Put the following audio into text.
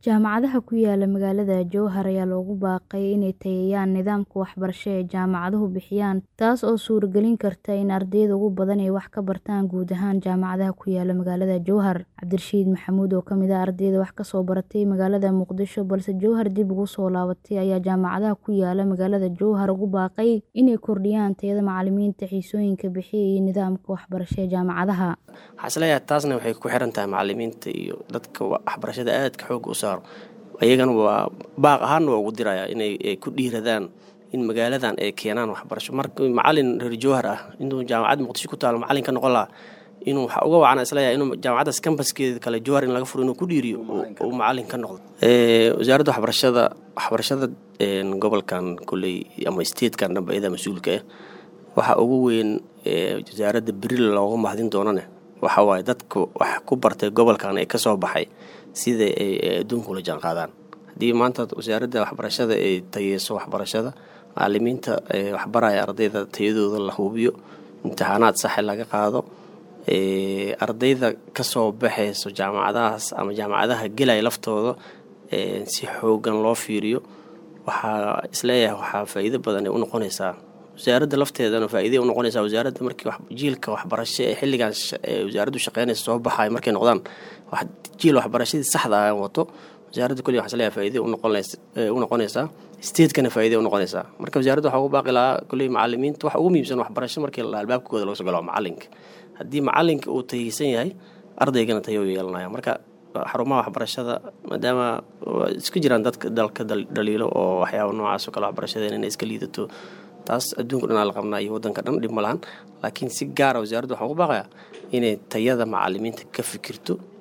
Jaamacadaha ku yaala magaalada Jowhar ayaa loogu baaqay inay tayeeyaan nidaamka waxbarasho ee jaamacaduhu bixiyaan, taas oo suuragelin karta in ardayda ugu badan ay wax ka bartaan guud ahaan jaamacadaha ku yaala magaalada Jowhar. Cabdirashiid Maxamuud, oo ka mid ah ardayda wax ka soo baratay magaalada Muqdisho balse Jowhar dib ugu soo laabatay, ayaa jaamacadaha ku yaala magaalada Jowhar ugu baaqay inay kordhiyaan tayada macallimiinta, xiisooyinka bixiya iyo nidaamka waxbarasho ee jaamacadaha. Waxaan isleeyahay taasna waxay ku xiran tahay macallimiinta iyo dadka waxbarashada aadka xoogga u saaro ayagana waa baaq ahaanna waa ugu dirayaa inay ku dhiiradaan in magaaladan ay keenaan waxbarasho marka macallin reer Jowhar ah inuu jaamacad Muqdisho ku taalo macallin ka noqon lahaa inuu waxa uga wacana isleeyahay inuu jaamacadaas campuskeeda kale Jowhar in laga furo inuu ku dhiiriyo uu macallin ka noqdo wasaaradda waxbarashada waxbarashada gobolkan kulley ama statekan dhanba iyada mas-uulka ah waxa ugu weyn wasaaradda berri looga mahadin doonane waxa waaye dadka wax ku bartay gobolkan ee ka soo baxay sida ay adduunka ula jaan qaadaan haddii maanta wasaaradda waxbarashada ay tayeyso waxbarashada macallimiinta waxbaraya ardayda tayadooda la hubiyo imtixaanaad saxe laga qaado ardayda ka soo baxayso jaamacadahaas ama jaamacadaha gelaya laftooda si xoogan loo fiiriyo waxaa isleeyahay waxaa faa'iido badan ay u noqonaysaa wasaaradda lafteedana faa'iiday u noqonaysaa wasaaradda markii jiilka waxbarasho ee xilligan wasaaraddu shaqeynaysa soo baxaya markay noqdaan jiil waxbarashadii saxda ah wato wasaaradda kulli waxaa isleeyahay faa'iiday u noqonaysaa statekana faa'iiday u noqonaysaa marka wasaaradda waxaa ugu baaqi lahaa kulli macallimiinta waxa ugu muhiimsan waxbarasho markii la albaabkooda laga soo galo macallinka haddii macallinka uu tayeysan yahay ardaygana tayo yeelanaya marka xarumaha waxbarashada maadaama iska jiraan dadka dalka dhaliilo oo waxyaaba noocaas oo kale waxbarashadeena inay iska liidato taas adduunka dhanaa la qabnaa iyo waddanka dhan dhib ma lahan laakiin si gaara wasaaradda waxaan ugu baaqayaa inay tayada macallimiinta ka fikirto